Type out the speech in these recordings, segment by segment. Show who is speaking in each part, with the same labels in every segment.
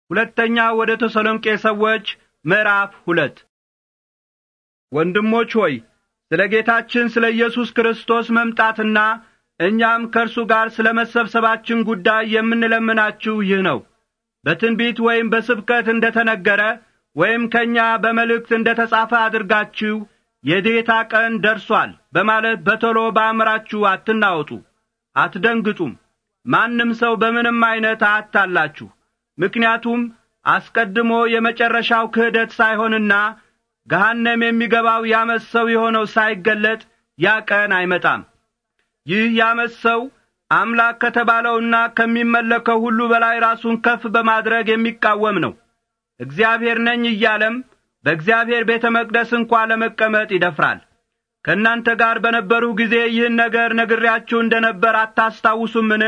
Speaker 1: ሁለተኛ ወደ ተሰሎንቄ ሰዎች ምዕራፍ ሁለት ወንድሞች ሆይ ስለ ጌታችን ስለ ኢየሱስ ክርስቶስ መምጣትና እኛም ከእርሱ ጋር ስለ መሰብሰባችን ጉዳይ የምንለምናችሁ ይህ ነው በትንቢት ወይም በስብከት እንደ ተነገረ ወይም ከእኛ በመልእክት እንደ ተጻፈ አድርጋችሁ የጌታ ቀን ደርሷል በማለት በቶሎ በአእምራችሁ አትናወጡ አትደንግጡም ማንም ሰው በምንም ዐይነት አያታላችሁ ምክንያቱም አስቀድሞ የመጨረሻው ክህደት ሳይሆንና ገሃነም የሚገባው ያመፅ ሰው የሆነው ሳይገለጥ ያ ቀን አይመጣም ይህ ያመፅ ሰው አምላክ ከተባለውና ከሚመለከው ሁሉ በላይ ራሱን ከፍ በማድረግ የሚቃወም ነው እግዚአብሔር ነኝ እያለም በእግዚአብሔር ቤተ መቅደስ እንኳ ለመቀመጥ ይደፍራል ከእናንተ ጋር በነበሩ ጊዜ ይህን ነገር ነግሬያችሁ እንደ ነበር አታስታውሱምን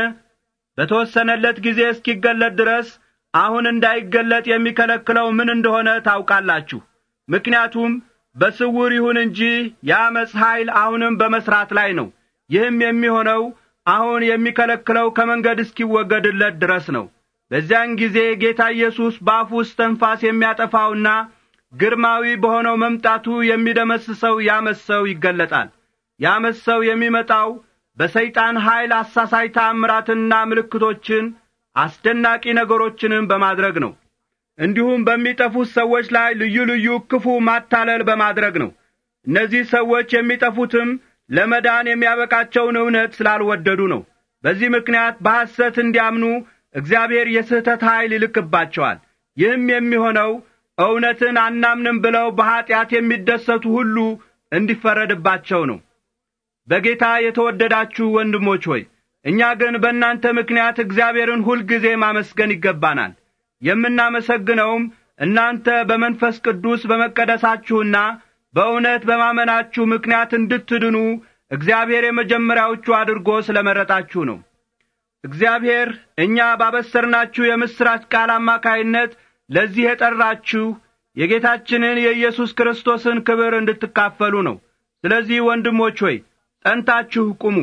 Speaker 1: በተወሰነለት ጊዜ እስኪገለጥ ድረስ አሁን እንዳይገለጥ የሚከለክለው ምን እንደሆነ ታውቃላችሁ ምክንያቱም በስውር ይሁን እንጂ የአመፅ ኀይል አሁንም በመሥራት ላይ ነው ይህም የሚሆነው አሁን የሚከለክለው ከመንገድ እስኪወገድለት ድረስ ነው በዚያን ጊዜ ጌታ ኢየሱስ በአፉ ውስጥ ተንፋስ የሚያጠፋውና ግርማዊ በሆነው መምጣቱ የሚደመስሰው ያመፅ ሰው ይገለጣል ያመፅ ሰው የሚመጣው በሰይጣን ኀይል አሳሳይ ተአምራትንና ምልክቶችን አስደናቂ ነገሮችንም በማድረግ ነው እንዲሁም በሚጠፉት ሰዎች ላይ ልዩ ልዩ ክፉ ማታለል በማድረግ ነው እነዚህ ሰዎች የሚጠፉትም ለመዳን የሚያበቃቸውን እውነት ስላልወደዱ ነው በዚህ ምክንያት በሐሰት እንዲያምኑ እግዚአብሔር የስህተት ኀይል ይልክባቸዋል ይህም የሚሆነው እውነትን አናምንም ብለው በኀጢአት የሚደሰቱ ሁሉ እንዲፈረድባቸው ነው በጌታ የተወደዳችሁ ወንድሞች ሆይ እኛ ግን በእናንተ ምክንያት እግዚአብሔርን ሁልጊዜ ማመስገን ይገባናል የምናመሰግነውም እናንተ በመንፈስ ቅዱስ በመቀደሳችሁና በእውነት በማመናችሁ ምክንያት እንድትድኑ እግዚአብሔር የመጀመሪያዎቹ አድርጎ ስለ መረጣችሁ ነው እግዚአብሔር እኛ ባበሰርናችሁ የምሥራች ቃል አማካይነት ለዚህ የጠራችሁ የጌታችንን የኢየሱስ ክርስቶስን ክብር እንድትካፈሉ ነው ስለዚህ ወንድሞች ሆይ ጸንታችሁ ቁሙ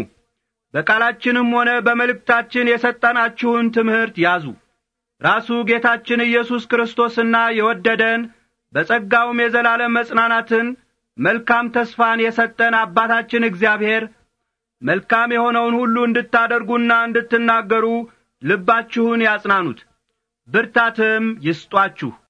Speaker 1: በቃላችንም ሆነ በመልእክታችን የሰጠናችሁን ትምህርት ያዙ ራሱ ጌታችን ኢየሱስ ክርስቶስና የወደደን በጸጋውም የዘላለም መጽናናትን መልካም ተስፋን የሰጠን አባታችን እግዚአብሔር መልካም የሆነውን ሁሉ እንድታደርጉና እንድትናገሩ ልባችሁን ያጽናኑት ብርታትም ይስጧችሁ